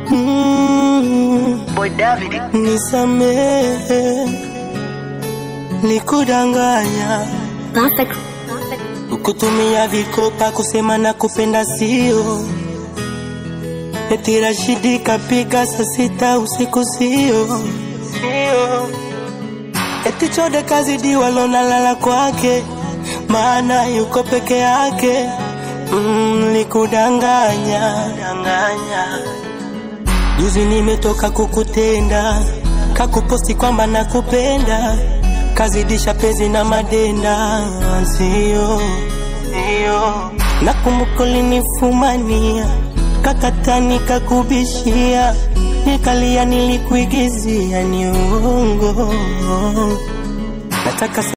mm, Boy David. nisamehe nikudanganya Perfect. kutumia vikopa kusema na kupenda sio eti Rashidi kapiga saa sita usiku sio sio eti chode kazidi walonalala kwake maana yuko peke yake mm, likudanganya danganya juzi nimetoka kukutenda kakuposti kwamba nakupenda kazidisha pezi na madenda sio sio nakumbuka ulinifumania kakatani kakubishia nikalia nilikuigizia ni uongo nataka